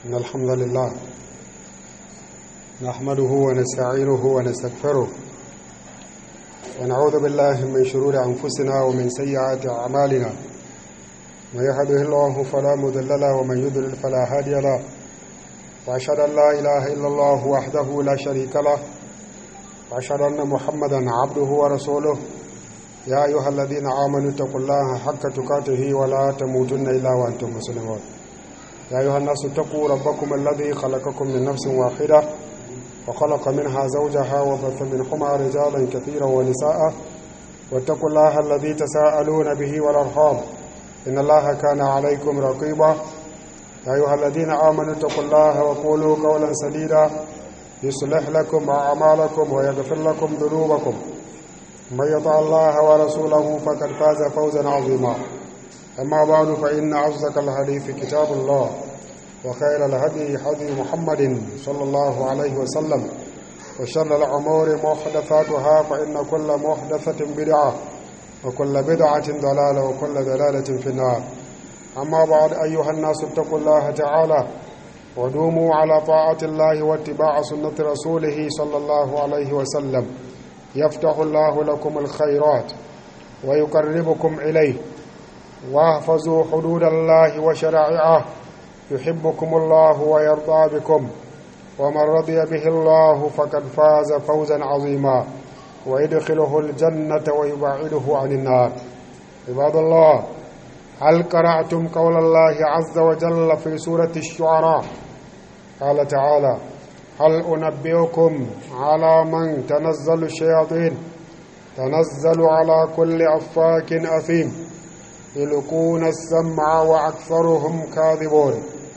إن الحمد لله نحمده ونستعينه ونستغفره ونعوذ بالله من شرور أنفسنا ومن سيئات أعمالنا من يهده الله فلا مضل له ومن يضلل فلا هادي له وأشهد أن لا إله إلا الله وحده لا شريك له وأشهد أن محمدا عبده ورسوله يا أيها الذين آمنوا اتقوا الله حق تقاته ولا تموتن إلا وأنتم مسلمون يا أيها الناس اتقوا ربكم الذي خلقكم من نفس واحدة وخلق منها زوجها وبث منهما رجالا كثيرا ونساء واتقوا الله الذي تساءلون به والأرحام إن الله كان عليكم رقيبا يا أيها الذين آمنوا اتقوا الله وقولوا قولا سديدا يصلح لكم أعمالكم ويغفر لكم ذنوبكم من يطع الله ورسوله فقد فاز فوزا عظيما أما بعد فإن أصدق الحديث كتاب الله وخير الهدي هدي محمد صلى الله عليه وسلم وشر الأمور محدثاتها فإن كل محدثة بدعة وكل بدعة ضلالة وكل ضلالة في النار أما بعد أيها الناس اتقوا الله تعالى ودوموا على طاعة الله واتباع سنة رسوله صلى الله عليه وسلم يفتح الله لكم الخيرات ويقربكم إليه واحفظوا حدود الله وشرائعه يحبكم الله ويرضى بكم ومن رضي به الله فقد فاز فوزا عظيما ويدخله الجنة ويبعده عن النار عباد الله هل قرأتم قول الله عز وجل في سورة الشعراء قال تعالى هل أنبئكم على من تنزل الشياطين تنزل على كل أفاك أثيم يلقون السمع وأكثرهم كاذبون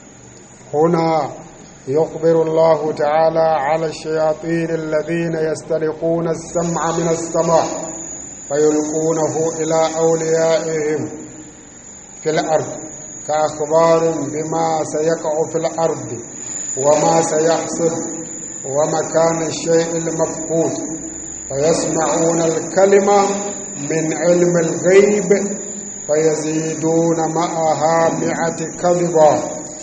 هنا يخبر الله تعالى على الشياطين الذين يسترقون السمع من السماء فيلقونه إلى أوليائهم في الأرض كأخبار بما سيقع في الأرض وما سيحصل ومكان الشيء المفقود فيسمعون الكلمة من علم الغيب فيزيدون معها مئة كذبا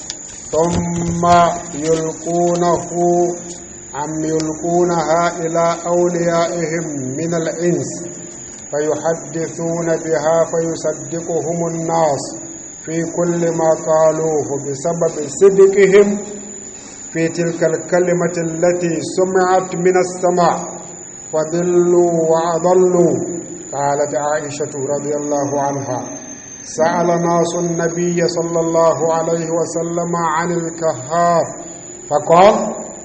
ثم يلقونه عم يلقونها إلى أوليائهم من الإنس فيحدثون بها فيصدقهم الناس في كل ما قالوه بسبب صدقهم في تلك الكلمة التي سمعت من السماء فضلوا وأضلوا قالت عائشة رضي الله عنها سأل ناس النبي صلى الله عليه وسلم عن الكهاف فقال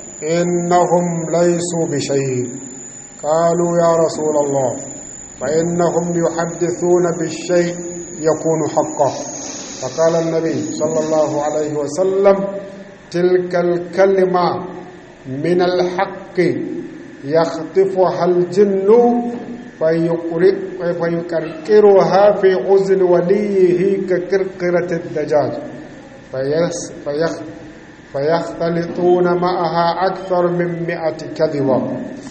إنهم ليسوا بشيء قالوا يا رسول الله فإنهم يحدثون بالشيء يكون حقا فقال النبي صلى الله عليه وسلم تلك الكلمة من الحق يخطفها الجن فيكركرها في أذن وليه ككركرة الدجاج فيخ فيختلطون معها أكثر من مئة كذبة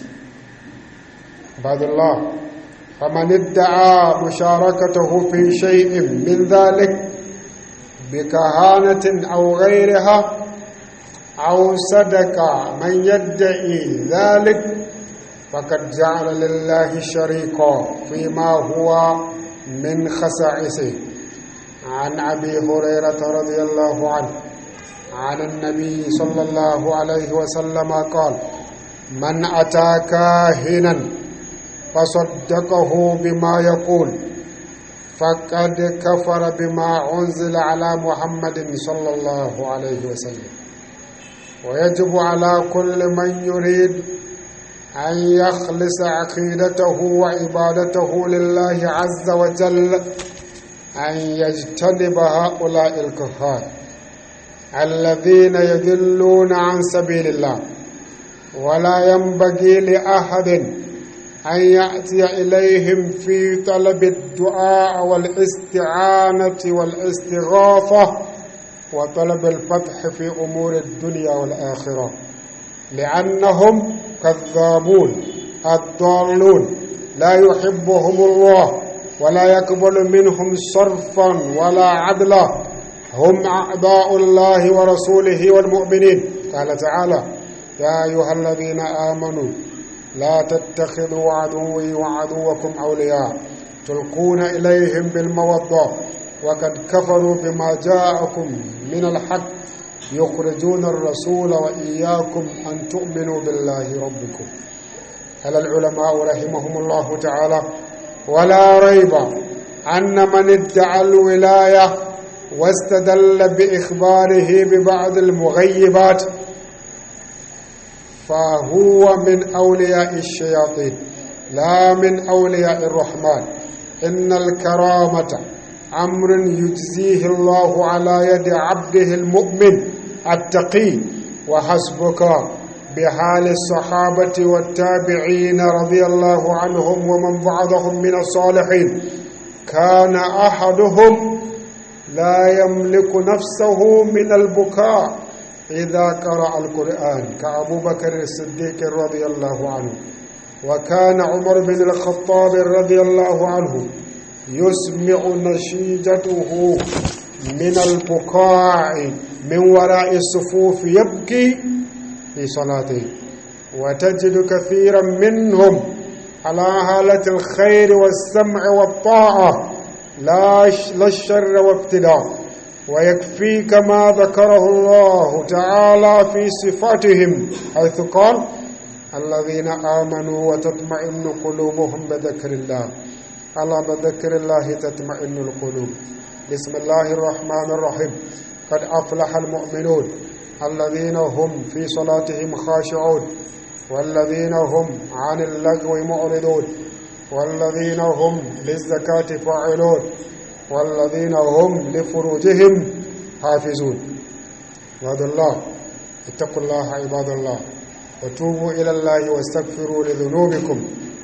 عباد الله فمن ادعى مشاركته في شيء من ذلك بكهانة أو غيرها أو صدق من يدعي ذلك فقد جعل لله شريكا فيما هو من خصائصه عن أبي هريرة رضي الله عنه عن النبي صلى الله عليه وسلم قال من أتى كاهنا فصدقه بما يقول فقد كفر بما أنزل على محمد صلى الله عليه وسلم ويجب على كل من يريد أن يخلص عقيدته وعبادته لله عز وجل أن يجتنب هؤلاء الكفار الذين يذلون عن سبيل الله ولا ينبغي لأحد أن يأتي إليهم في طلب الدعاء والاستعانة والاستغاثة وطلب الفتح في أمور الدنيا والآخرة لأنهم كذابون الضالون لا يحبهم الله ولا يقبل منهم صرفا ولا عدلا هم أعداء الله ورسوله والمؤمنين قال تعالى يا أيها الذين آمنوا لا تتخذوا عدوي وعدوكم أولياء تلقون إليهم بالموضة وقد كفروا بما جاءكم من الحق يخرجون الرسول وإياكم أن تؤمنوا بالله ربكم قال العلماء رحمهم الله تعالى ولا ريب أن من ادعى الولاية واستدل بإخباره ببعض المغيبات فهو من أولياء الشياطين لا من أولياء الرحمن إن الكرامة أمر يجزيه الله على يد عبده المؤمن التقي وحسبك بحال الصحابة والتابعين رضي الله عنهم ومن بعضهم من الصالحين كان أحدهم لا يملك نفسه من البكاء إذا قرأ القرآن كأبو بكر الصديق رضي الله عنه وكان عمر بن الخطاب رضي الله عنه يسمع نشيجته من البكاء من وراء الصفوف يبكي في صلاته وتجد كثيرا منهم على حالة الخير والسمع والطاعة لا الشر وابتداء ويكفيك ما ذكره الله تعالى في صفاتهم حيث قال الذين آمنوا وتطمئن قلوبهم بذكر الله ألا بذكر الله تطمئن القلوب بسم الله الرحمن الرحيم قد أفلح المؤمنون الذين هم في صلاتهم خاشعون والذين هم عن اللغو معرضون والذين هم للزكاة فاعلون والذين هم لفروجهم حافظون عباد الله اتقوا الله عباد الله وتوبوا إلى الله واستغفروا لذنوبكم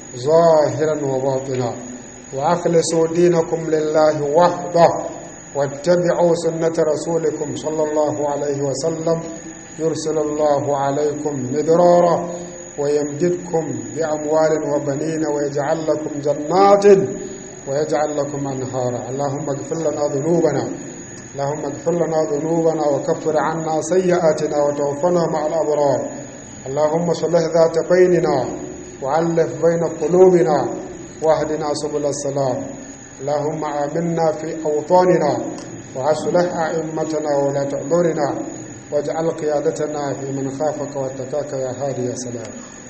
ظاهرا وباطنا وأخلصوا دينكم لله وحده واتبعوا سنة رسولكم صلى الله عليه وسلم يرسل الله عليكم مدرارا ويمددكم بأموال وبنين ويجعل لكم جنات ويجعل لكم أنهارا اللهم اغفر لنا ذنوبنا اللهم اغفر لنا ذنوبنا وكفر عنا سيئاتنا وتوفنا مع الأبرار اللهم صلح ذات بيننا وعلف بين قلوبنا واهدنا سبل السلام اللهم آمنا في أوطاننا وأصلح أئمتنا ولا تعذرنا واجعل قيادتنا في من خافك واتقاك يا هادي يا سلام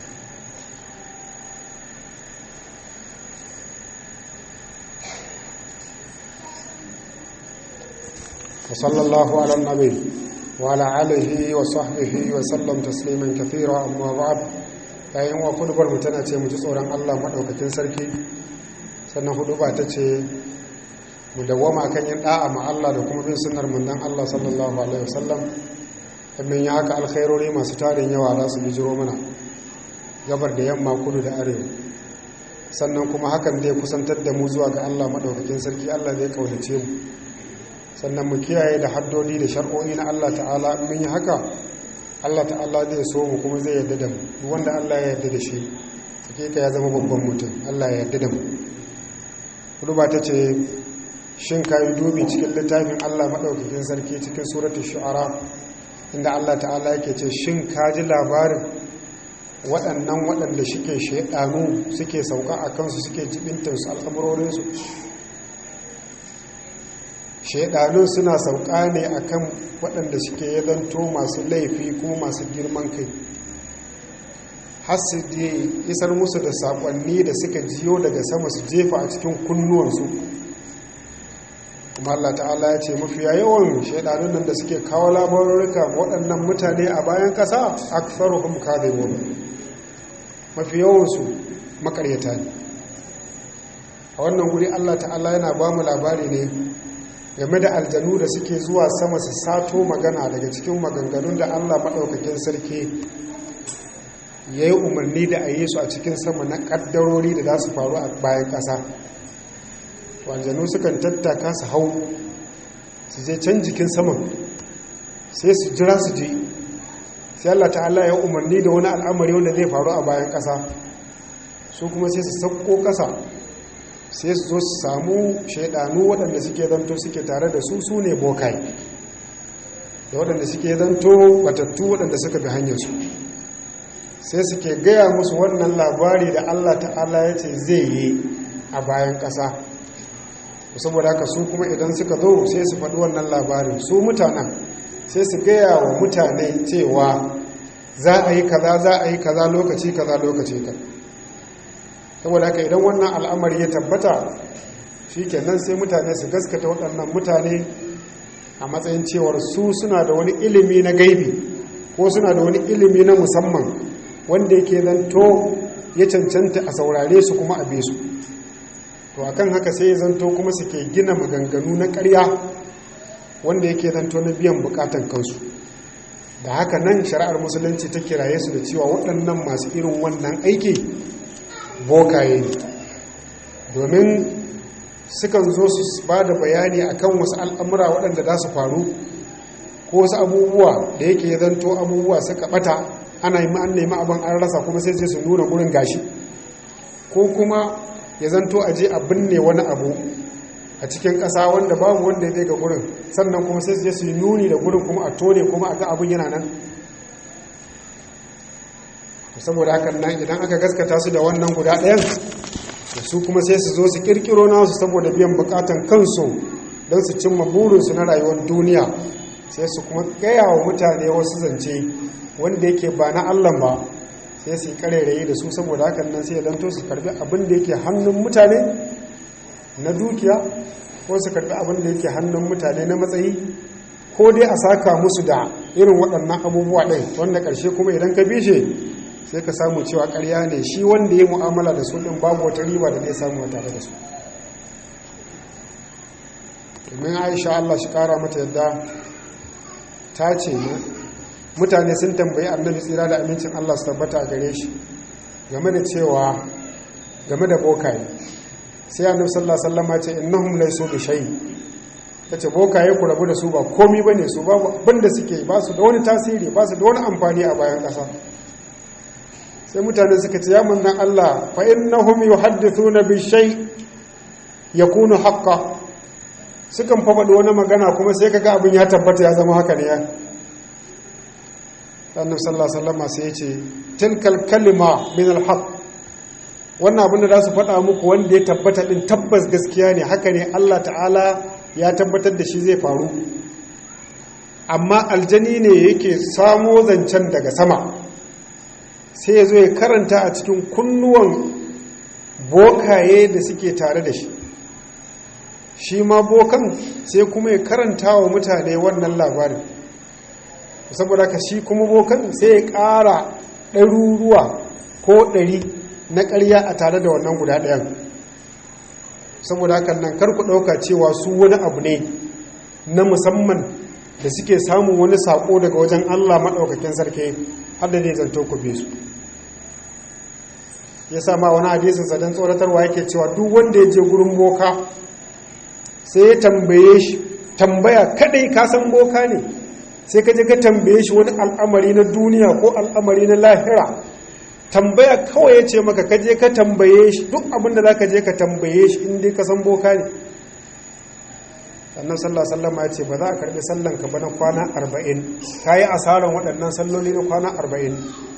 وصلى الله على النبي وعلى آله وصحبه وسلم تسليما كثيرا أما بعد yayin wa hudubar mu tana ce mu ji tsoron Allah madaukakin sarki sannan huduba ta ce mu dawwama kan yin da'a ma Allah da kuma bin sunnar manzon Allah sallallahu alaihi wasallam domin ya haka alkhairori masu tarin yawa za su bijiro mana gabar da yamma kudu da arewa sannan kuma hakan zai kusantar da mu zuwa ga Allah madaukakin sarki Allah zai kaunace mu sannan mu kiyaye da haddodi da shar'o'i na Allah ta'ala mun yi haka Allah ta'ala zai so mu kuma zai yarda da mu duk wanda Allah ya yarda da shi hakika ya zama babban mutum Allah ya yarda da mu ruba ta ce shin kayi dubi cikin littafin Allah madaukakin sarki cikin suratul shu'ara inda Allah ta'ala yake ce shin ka ji labarin waɗannan waɗanda suke shaidanu suke sauka a kansu suke jibintansu al'amurorinsu shaidanun suna sauka ne akan waɗanda suke yadanto masu laifi kuma masu girman kai hasidi isar musu da saƙonni da suka jiyo daga sama su jefa a cikin kunnuwansu kuma Allah ta'ala ya ce mafiya yawan shaidanun nan da suke kawo labarurruka waɗannan mutane a bayan ƙasa aktharuhum kadhibun mafi yawansu makaryata ne a wannan guri Allah ta'ala yana ba mu labari ne game da aljanu da suke zuwa sama su sato magana daga cikin maganganun da Allah maɗaukakin sarki ya yi umarni da a yi su a cikin sama na ƙaddarori da za su faru a bayan ƙasa aljanu sukan tattaka su hau su je can jikin saman sai su jira su je sai Allah ta'ala ya umarni da wani al'amari wanda zai faru a bayan ƙasa su kuma sai su sauko ƙasa sai su zo su samu shaidanu waɗanda suke zanto suke tare da su su ne bokai da waɗanda suke zanto batattu waɗanda suka bi hanyarsu sai suke gaya musu wannan labari da Allah ta'ala ya ce zai yi a bayan ƙasa saboda haka su kuma idan suka zo sai su faɗi wannan labarin su mutanen sai su gaya wa mutane cewa za a yi kaza za a yi kaza lokaci kaza lokaci ka saboda haka idan wannan al'amari ya tabbata shi kenan sai mutane su gaskata waɗannan mutane a matsayin cewar su suna da wani ilimi na gaibi ko suna da wani ilimi na musamman wanda yake zanto ya cancanta a saurare su kuma a su to akan haka sai ya zanto kuma suke gina maganganu na ƙarya wanda yake zanto na biyan bukatan kansu da haka nan shari'ar musulunci ta kiraye su da cewa waɗannan masu irin wannan aiki bokaye ne domin sukan zo su ba da bayani akan wasu al'amura waɗanda za su faru ko wasu abubuwa da yake zanto abubuwa suka ɓata ana yi an nemi abin an rasa kuma sai sai su nuna gurin gashi ko kuma ya zanto a je a binne wani abu a cikin ƙasa wanda babu wanda ya ga gurin sannan kuma sai su yi nuni da gurin kuma a tone kuma a ga abin yana nan saboda hakan nan idan aka gaskata su da wannan guda ɗayan da su kuma sai su zo su kirkiro nasu saboda biyan bukatan kansu don su cimma burinsu na rayuwar duniya sai su kuma gaya wa mutane wasu zance wanda yake ba na allah ba sai su yi karerayi da su saboda hakan nan sai ya su karbi abin da yake hannun mutane na dukiya ko su karbi abin da yake hannun mutane na matsayi ko dai a saka musu da irin waɗannan abubuwa ɗin wanda ƙarshe kuma idan ka bishe sai ka samu cewa ƙarya ne shi wanda ya mu'amala da su ɗin babu wata riba da zai samu tare da su domin aisha allah shi ƙara mata yadda ta ce mutane sun tambayi annabi tsira da amincin allah su tabbata a gare shi game da cewa game da bokaye sai annabi sallallahu alaihi wasallam ce innahum laysu bi shay tace bokaye ku rabu da su ba komai bane su babu abinda suke ba su da wani tasiri ba su da wani amfani a bayan ƙasa sai mutane suka ce ya manzan Allah fa innahum yuhaddithuna bi shay yakunu haqqan sukan faɗi wani magana kuma sai kaga abin ya tabbata ya zama haka ne ya annabi sallallahu alaihi wasallam sai ya ce tilkal kalima min alhaq wannan abin da za su faɗa muku wanda ya tabbata din tabbas gaskiya ne haka ne Allah ta'ala ya tabbatar da shi zai faru amma aljani ne yake samo zancen daga sama sai ya zo ya karanta a cikin kunnuwan bokaye da suke tare da shi shi ma bokan sai kuma ya karanta wa mutane wannan labarin saboda ka shi kuma bokan sai ya ƙara ɗaruruwa ko ɗari na ƙarya a tare da wannan guda ɗayan saboda hakan nan karku ɗauka cewa su wani abu ne na musamman da suke samun wani saƙo daga wajen allah maɗaukakin sarki har da zai zanto ku bi su ya sama wani hadisin sa don tsoratarwa yake cewa duk wanda ya je gurin boka sai ya tambaye shi tambaya kadai ka san boka ne sai ka je ka tambaye shi wani al'amari na duniya ko al'amari na lahira tambaya kawai ya ce maka ka je ka tambaye shi duk abinda za ka je ka tambaye shi inda ka san boka ne sannan sallah sallama ya ce ba za a karbi sallan ka ba na kwana arba'in ka yi asarar waɗannan salloli na kwana arba'in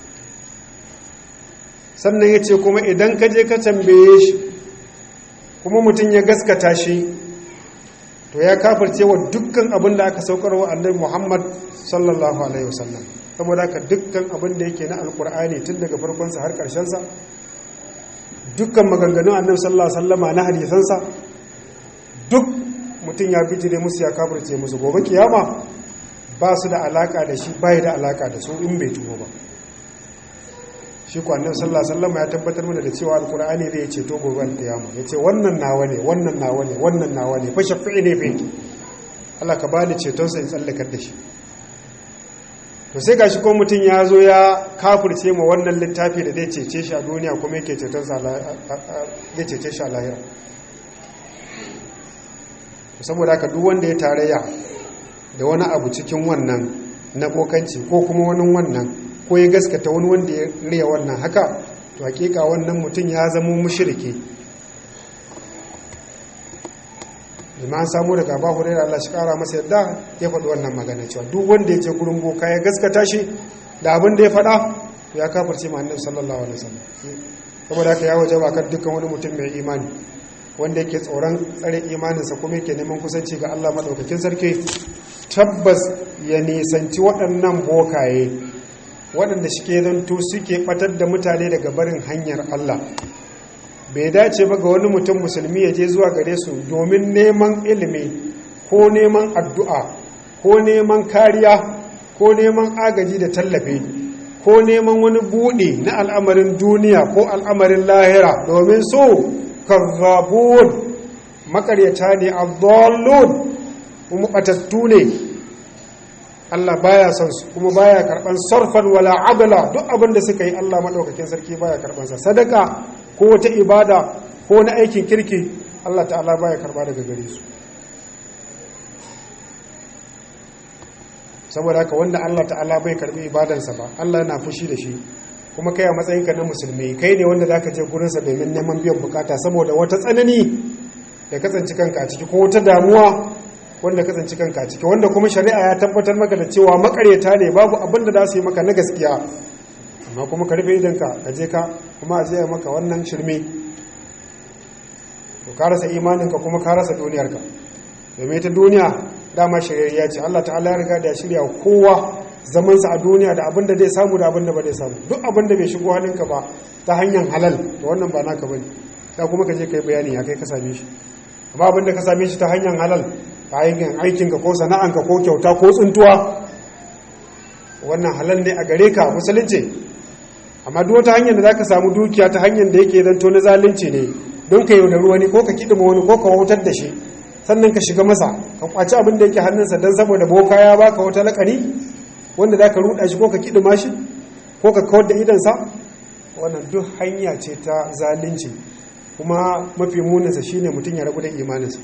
sannan ya ce kuma idan ka je ka tambaye shi kuma mutum ya gaskata shi to ya kafirce wa dukkan abin da aka saukar wa annabi muhammad sallallahu alaihi wasallam saboda haka dukkan abin da yake na alkur'ani tun daga farkonsa har ƙarshensa dukkan maganganun annabi sallallahu alaihi wasallama na hadisansa duk mutum ya bijire musu ya kafirce musu gobe kiyama ba su da alaka da shi bai da alaka da su in bai tuwo ba shi ko annabi sallallahu alaihi wasallam ya tabbatar mana da cewa alqur'ani zai ceto gobe kiyama yace wannan nawa ne wannan nawa ne wannan nawa ne fa shafi'i ne fa Allah ka bani ceton sa in tsallakar da shi to sai gashi ko mutum ya zo ya kafirce ma wannan littafi da zai cece shi a duniya kuma yake ceton sa zai cece shi a lahira saboda haka duk wanda ya tarayya da wani abu cikin wannan na kokanci ko kuma wani wannan ko ya gaskata wani wanda ya riya wannan haka to hakika wannan mutum ya zama mushriki domin an samu daga ba hurairu Allah shi kara masa yadda ya faɗi wannan magana cewa duk wanda ya je gurin boka ya gaskata shi da abin da ya faɗa ya kafarce ma annabi sallallahu alaihi wasallam saboda haka ya waje ba kan dukkan wani mutum mai imani wanda yake tsoron tsare imaninsa kuma yake neman kusanci ga Allah madaukakin sarki tabbas ya nisanci waɗannan bokaye waɗanda suke zanto suke ɓatar da mutane daga barin hanyar Allah bai dace ba ga wani mutum musulmi ya je zuwa gare su domin neman ilimi ko neman addu'a ko neman kariya ko neman agaji da tallafi ko neman wani buɗe na al'amarin duniya ko al'amarin lahira domin so karzabun makaryata ne abdullun kuma ɓatattu ne Allah baya son su kuma baya karban sarfan wala adala duk abin da suka yi Allah madaukakin sarki baya karban sa sadaka ko wata ibada ko na aikin kirki Allah ta'ala baya karba daga gare su saboda haka wanda Allah ta'ala bai karbi ibadansa ba Allah yana fushi da shi kuma kai a matsayinka na musulmi kai ne wanda zaka je gurin sa domin neman biyan bukata saboda wata tsanani da kasance kanka a ciki ko wata damuwa wanda kasance kanka a ciki wanda kuma shari'a ya tabbatar maka da cewa makaryata ne babu abin da za su yi maka na gaskiya amma kuma ka rufe idanka ka je ka kuma a je maka wannan shirme to ka rasa imaninka kuma ka rasa duniyarka domin ita duniya dama shirya ce Allah ta'ala ya riga da ya shirya kowa zamansa a duniya da abin da zai samu da abin da ba zai samu duk abin da bai shigo hannunka ba ta hanyar halal to wannan ba naka bane sai kuma ka je kai bayani ya kai ka same shi amma abin da ka same shi ta hanyar halal ta hanyar aikinka ko sana'anka ko kyauta ko tsuntuwa wannan halal ne a gare ka musulunci amma duk wata hanyar da za ka samu dukiya ta hanyar da yake zanto na zalunci ne don ka yaudari wani ko ka kiɗima wani ko ka wautar da shi sannan ka shiga masa ka kwaci abin da yake hannunsa don saboda boka ya baka wata lakani wanda za ka ruɗa shi ko ka kiɗima shi ko ka kawar da idansa wannan duk hanya ce ta zalunci kuma mafi muninsa shine mutum ya rabu da imaninsa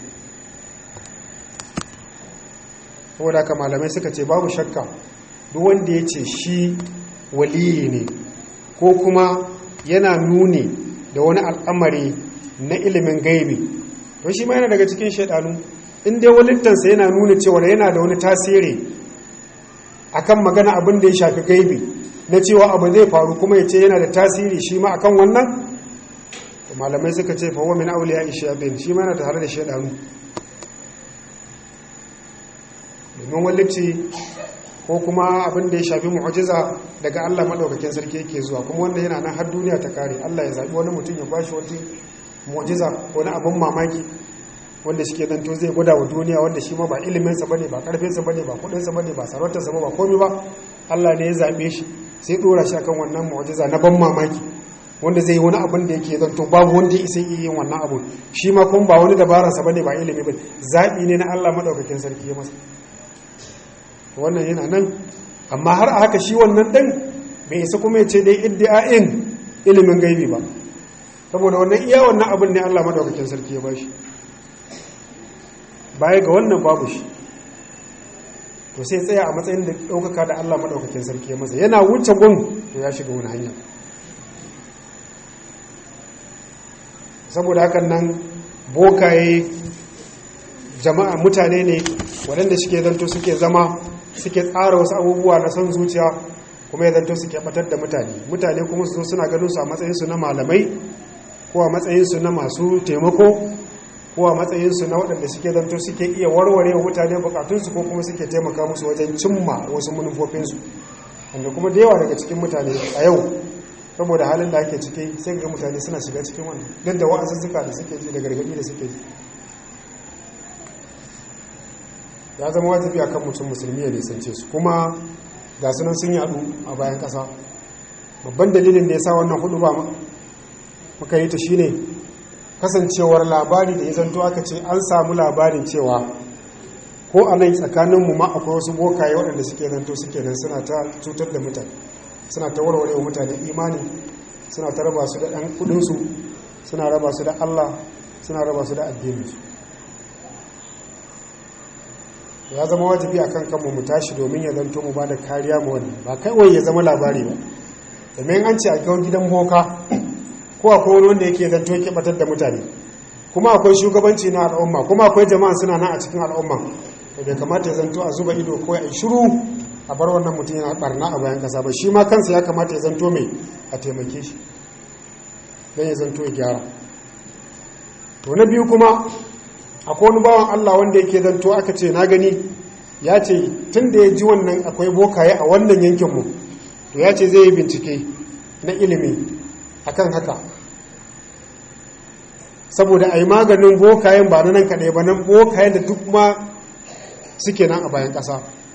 saboda haka malamai suka ce babu shakka duk wanda ya ce shi waliyi ne ko kuma yana nuni da wani al'amari na ilimin gaibi to shi ma yana daga cikin shaidanu in dai walittansa yana nuna cewa yana da wani tasiri akan magana abin da ya shafi gaibi na cewa abu zai faru kuma ya ce yana da tasiri shi ma akan wannan to malamai suka ce fa wa min awliya ishayatin shi ma yana tare da shaidanu domin walitti ko kuma abin da ya shafi mu'jiza daga Allah madaukakin sarki yake zuwa kuma wanda yana nan har duniya ta kare Allah ya zabi wani mutum ya bashi wata mu'jiza wani abin mamaki wanda shi ke zanto zai gwada wa duniya wanda shi ma ba iliminsa bane ba karfinsa bane ba kudinsa bane ba sarautarsa ba ba komai ba Allah ne ya zabe shi sai dora shi akan wannan mu'jiza na ban mamaki wanda zai yi wani abin da yake zanto babu wanda ya isa iya yin wannan abu shi ma kuma ba wani dabararsa bane ba ilimi bane zabi ne na Allah madaukakin sarki ya masa wannan yana nan amma har a haka shi wannan ɗin bai isa kuma ya ce dai iddi'a'in ilimin gaibi ba saboda wannan iya wannan abin ne Allah madaukakin sarki ya bashi baya ga wannan babu shi to sai tsaya a matsayin da ɗaukaka da Allah madaukakin sarki ya masa yana wuce gun to ya shiga wani hanya saboda hakan nan bokaye jama'a mutane ne waɗanda suke zanto suke zama suke tsara wasu abubuwa na son zuciya kuma ya zanto suke batar da mutane mutane kuma su zo suna ganin su a matsayinsu na malamai ko a matsayinsu na masu taimako ko a matsayinsu na waɗanda suke zanto suke iya warware wa mutane bukatunsu ko kuma suke taimaka musu wajen cimma wasu manufofinsu wanda kuma da yawa daga cikin mutane a yau saboda halin da ake ciki sai ga mutane suna shiga cikin wannan duk da wa'azuzzuka da suke ji da gargaɗi da suke ji ya zama wajibi a kan mutum musulmi ya nisance su kuma ga sunan sun yadu a bayan ƙasa babban dalilin da ya sa wannan hudu ba muka yi ta shine kasancewar labari da ya zanto aka ce an samu labarin cewa ko a nan tsakaninmu ma akwai wasu bokaye waɗanda suke zanto suke nan suna ta cutar da mutane suna ta warware wa mutane imani suna ta raba su da ɗan kudinsu suna raba su da allah suna raba su da addininsu ya zama wajibi a kan kanmu mu tashi domin ya zanto mu ba da kariya ma wani ba kawai ya zama labari ba domin an ce a kawo gidan boka ko a kowane wanda yake zanto yake batar da mutane kuma akwai shugabanci na al'umma kuma akwai jama'a suna nan a cikin al'umma to bai kamata ya zanto a zuba ido ko a shiru a bar wannan mutum yana barna a bayan kasa ba shi ma kansa ya kamata ya zanto mai a taimake shi don ya zanto ya gyara to na biyu kuma akwai wani bawan Allah wanda yake zanto aka ce na gani ya ce tun da ya ji wannan akwai bokaye a wannan yankinmu to ya ce zai yi bincike na ilimi akan haka saboda a yi maganin bokayen ba na nan kaɗai ba nan bokayen da duk ma suke nan a bayan ƙasa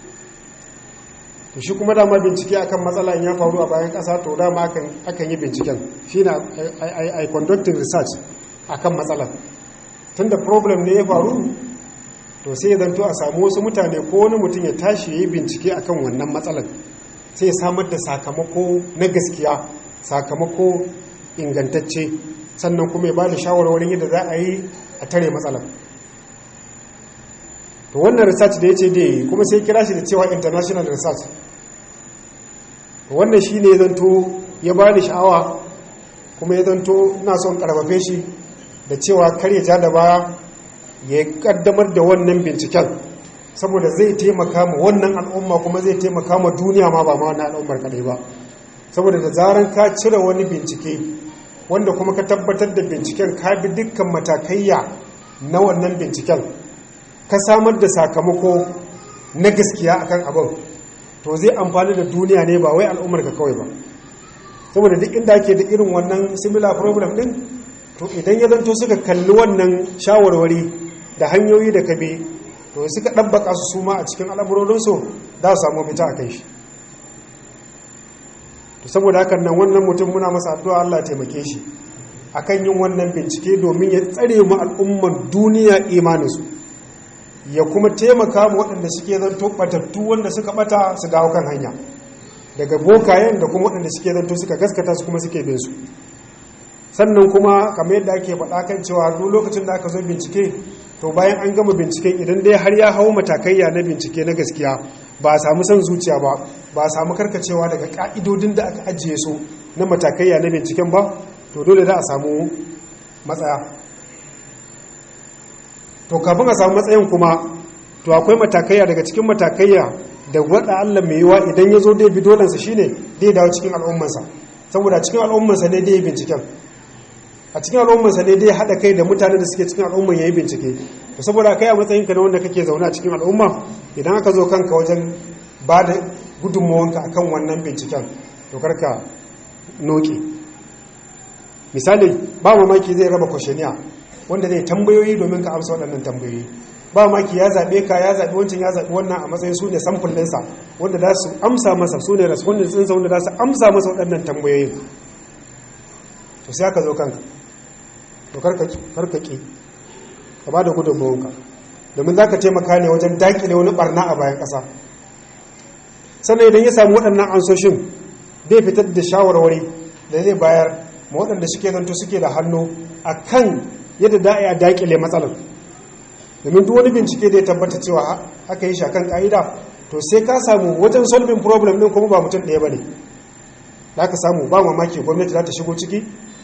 to shi kuma dama bincike akan matsala in ya faru a bayan ƙasa to dama akan yi binciken shi na a conducting research akan matsalar tun da problem ne ya faru to sai ya zanto a samu wasu mutane ko wani mutum ya tashi ya yi bincike akan wannan matsalar sai ya samar da sakamako na gaskiya sakamako ingantacce sannan kuma ya ba da shawarwarin yadda za a yi a tare matsalar to wannan research da ya ce dai kuma sai kira shi da cewa international research wannan shi ne ya zanto ya ba da sha'awa kuma ya zanto ina son karfafe shi da cewa kar ya ja da baya ya kaddamar da wannan binciken saboda zai taimaka ma wannan al'umma kuma zai taimaka ma duniya ma ba ma wannan al'ummar kadai ba saboda da zaran ka cire wani bincike wanda kuma ka tabbatar da binciken ka bi dukkan matakaiya na wannan binciken ka samar da sakamako na gaskiya akan abin to zai amfani da duniya ne ba wai al'ummar ka kawai ba saboda duk inda ake da irin wannan similar problem din to idan ya zanto suka kalli wannan shawarwari da hanyoyi da kabe to suka ɗabbaka su suma a cikin al'amurorinsu za su samu fita a kan shi to saboda hakan nan wannan mutum muna masa addu'a Allah taimake shi akan yin wannan bincike domin ya tsare mu al'umman duniya imaninsu ya kuma taimaka mu waɗanda suke zanto batattu wanda suka bata su dawo kan hanya daga bokayen da kuma waɗanda suke zanto suka gaskata su kuma suke bin su sannan kuma kamar yadda ake faɗa kan cewa duk lokacin da aka zo bincike to bayan an gama binciken idan dai har ya hau matakaiya na bincike na gaskiya ba a samu son zuciya ba ba a samu karkacewa daga ka'idodin da aka ajiye su na matakaiya na binciken ba to dole da a samu matsaya to kafin a samu matsayin kuma to akwai matakaiya daga cikin matakaiya da wada Allah mai yiwa idan ya zo dai bi dolansa shine dai dawo cikin al'ummansa saboda cikin al'ummansa ne dai binciken a cikin al'ummansa ne dai haɗa kai da mutane da suke cikin al'umman ya yi bincike to saboda kai a matsayinka na wanda kake zaune a cikin al'umma idan aka zo kanka wajen ba da gudunmawanka a kan wannan binciken to karka noke misali ba mamaki zai raba kwasheniya wanda zai tambayoyi domin ka amsa waɗannan tambayoyi ba mamaki ya zaɓe ka ya zaɓi wancan ya zaɓi wannan a matsayin su ne samfur ɗinsa wanda za su amsa masa su ne respondents ɗinsa wanda za su amsa masa waɗannan tambayoyin to sai aka zo kanka to karkaki ka ba da gudunmawanka domin za ka taimaka ne wajen dakile wani barna a bayan ƙasa sannan idan ya samu waɗannan ansoshin zai fitar da shawarwari da zai bayar ma waɗanda suke zanto suke da hannu a kan yadda da a dakile matsalar domin duk wani bincike da ya tabbata cewa aka yi shi akan ƙa'ida to sai ka samu wajen solving problem ɗin kuma ba mutum ɗaya ba ne za ka samu ba mamaki gwamnati za ta shigo ciki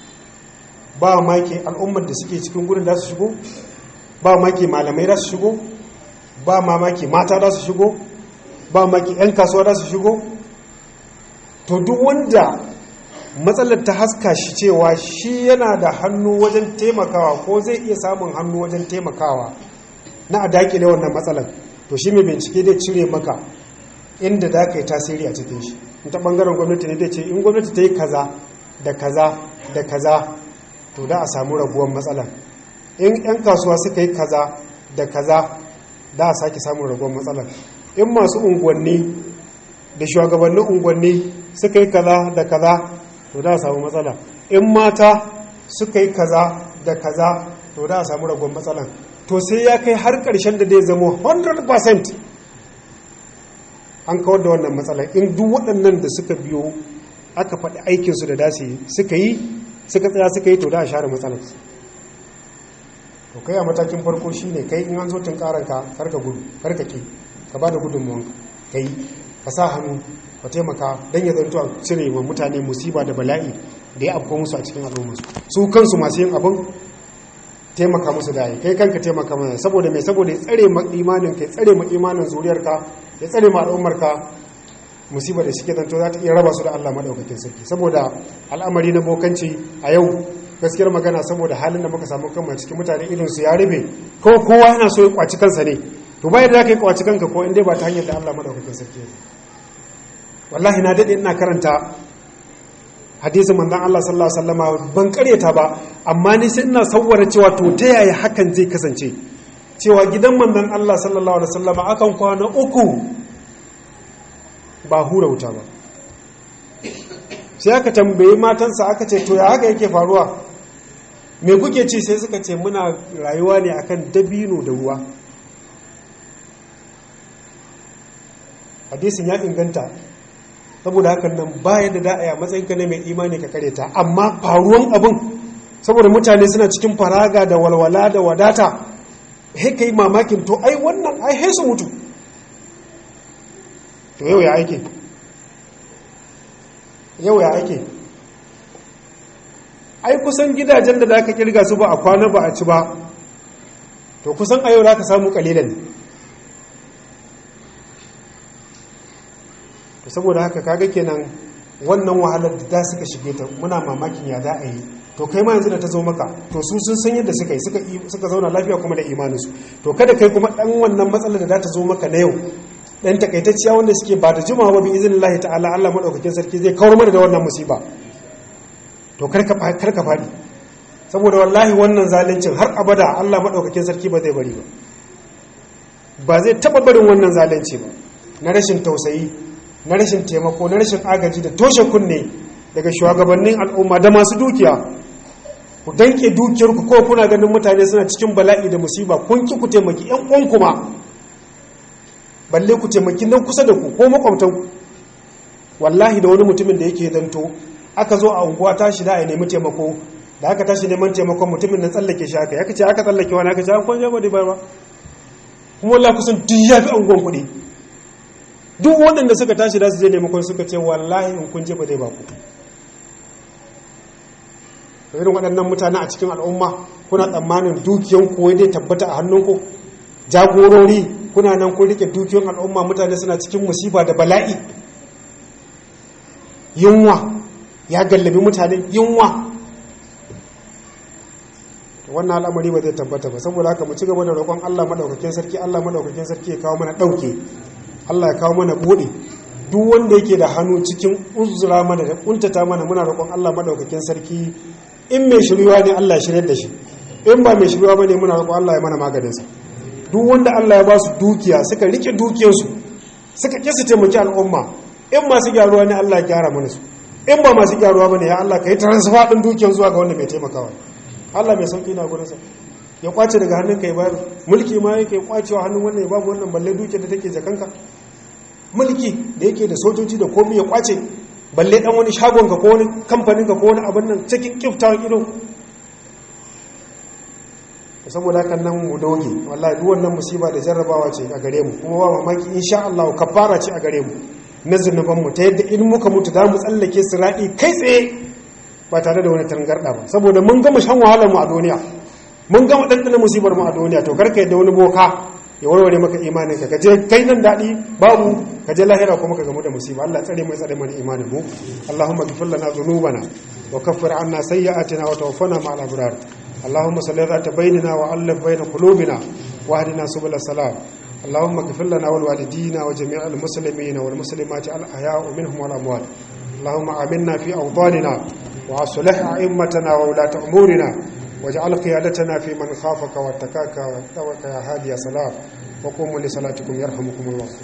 ba maki al'ummar da suke cikin gurin da su shigo ba maki malamai da su shigo ba mamaki mata da su shigo ba maki 'yan kasuwa da su shigo to duk wanda matsalar ta haska shi cewa shi yana da hannu wajen taimakawa ko zai iya samun hannu wajen taimakawa na a dakile wannan matsalar to shi mai bincike dai cire maka inda da ka yi tasiri a cikin shi in ta bangaren gwamnati ne dai ce in gwamnati ta yi kaza da kaza da kaza to da a samu raguwar matsalar in 'yan kasuwa suka yi kaza da kaza da a sake samun raguwar matsalar in masu unguwanni da shugabannin unguwanni suka yi kaza da kaza to da a samu matsala in mata suka yi kaza da kaza to da a samu raguwar matsalar to sai ya kai har ƙarshen da zai zama 100% an kawar da wannan matsalar in duk waɗannan da suka biyo aka faɗi aikinsu da dasi suka yi suka tsaya suka yi to da a share matsalar to kai a matakin farko shine kai in an zo tunkaranka karka gudu karka ki ka ba da gudunmuwanka ka yi ka sa hannu ka taimaka don ya zanto a cire wa mutane musiba da bala'i da ya afko musu a cikin al'ummarsu su kansu masu yin abin taimaka musu da yi kai kanka taimaka mana saboda mai saboda ya tsare ma imanin ka ya tsare ma imanin zuriyarka ya tsare ma al'ummarka musibar da suke zanto za ta iya raba su da Allah madaukakin sarki saboda al'amari na bokanci a yau gaskiyar magana saboda halin da muka samu kanmu cikin mutane irin su ya rube ko kowa yana so ya kwaci kansa ne to bayan da ka yi kwaci kanka ko in dai ba ta hanyar da Allah madaukakin sarki ne wallahi na dade ina karanta hadisin manzon Allah sallallahu alaihi wasallama ban karyata ba amma ni sai ina sawwara cewa to ta yaya hakan zai kasance cewa gidan manzon Allah sallallahu alaihi wasallama akan kwana uku ba hura wuta ba sai aka tambayi matansa aka ce to ya haka yake faruwa me kuke ci sai suka ce muna rayuwa ne akan dabino da ruwa hadisin ya inganta saboda hakan nan bayan da da'a a matsayin ka na mai imani ka kare ta amma faruwan abin saboda mutane suna cikin faraga da walwala da wadata he kai mamakin to ai wannan ai he su mutu to yau ya aike yau ya aike ai kusan gidajen da aka kirga su ba a kwana ba a ci ba to kusan a yau za ka samu kalilan to saboda haka kaga kenan wannan wahalar da suka shige ta muna mamakin ya za a yi to kai ma yanzu da ta zo maka to su sun san yadda suka yi suka zauna lafiya kuma da imaninsu to kada kai kuma dan wannan matsalar da za ta zo maka na yau dan takaitacciya wanda suke ba da jimawa bi iznillahi ta'ala Allah madaukakin sarki zai kawar mana da wannan musiba to karka karka fadi saboda wallahi wannan zaluncin har abada Allah madaukakin sarki ba zai bari ba ba zai taba barin wannan zalunci ba na rashin tausayi na rashin taimako na rashin agaji da toshe kunne daga shugabannin al'umma da masu dukiya ku danke dukiyarku ko kuna ganin mutane suna cikin bala'i da musiba kun ki ku taimaki yan uwan kuma balle ku taimaki nan kusa da ku ko makwabtan wallahi da wani mutumin da yake danto aka zo a unguwa tashi da a nemi taimako da aka tashi neman taimakon mutumin nan tsallake shi aka yaka ce aka tsallake wani aka ce an kwanye ba da ba kuma wallahi kusan duk ya fi unguwan kuɗi duk waɗanda suka tashi da su je nemakon suka ce wallahi in kun je ba zai ba ku irin waɗannan mutane a cikin al'umma kuna tsammanin dukiyan kuwa dai tabbata a hannunku jagorori kuna nan kun rike dukiyan al'umma mutane suna cikin musiba da bala'i yunwa ya gallabi mutane yunwa wannan al'amari ba zai tabbata ba saboda haka mu ci gaba da roƙon Allah madaukakin sarki Allah madaukakin sarki ya kawo mana ɗauke Allah ya kawo mana buɗe duk wanda yake da hannu cikin uzura mana da kuntata mana muna roƙon Allah madaukakin sarki in mai shirywa ne Allah ya shiryar da shi in ba mai shirywa bane muna roƙon Allah ya mana maganin sa duk wanda Allah ya ba su dukiya suka rike dukiyarsu suka ƙi su taimaki al'umma in masu gyaruwa ne Allah ya gyara mana su in ba masu gyaruwa bane ya Allah ka yi transfer din dukiyar zuwa ga wanda bai taimakawa Allah mai sauki na gurinsa ya kwace daga hannun ka ya bayar mulki ma yake kwacewa hannun wannan ya babu wannan balle dukiyar da take jakanka mulki da yake da sojoji da komai ya kwace balle dan wani shagon ka ko wani kamfanin ka ko wani abin nan cikin kiftawan ido saboda haka nan mu doge wallahi duk wannan musiba da jarrabawa ce a gare mu kuma ba mamaki insha Allah kafara ce a gare mu na zunuban mu ta yadda in muka mutu za mu tsallake sirati kai tsaye ba tare da wani tangarda ba saboda mun gama shan wahalar mu a duniya mun gama ɗanɗana musibar mu a duniya to karka yadda wani boka ya warware maka imanin ka kaje kai nan daɗi babu ka je lahira kuma ka gamu da musiba Allah tsare mai tsare mana imanin mu Allahumma ghfir lana dhunubana wa kaffir anna sayyi'atina wa tawaffana ma'al abrar اللهم صل ذات بيننا وألف بين قلوبنا واهدنا سبل السلام اللهم اغفر لنا ولوالدينا وجميع المسلمين والمسلمات الأحياء منهم والأموات اللهم آمنا في أوطاننا وأصلح أئمتنا وولاة أمورنا واجعل قيادتنا في من خافك واتقاك واتقاك يا هادي يا سلام وقوموا لصلاتكم يرحمكم الله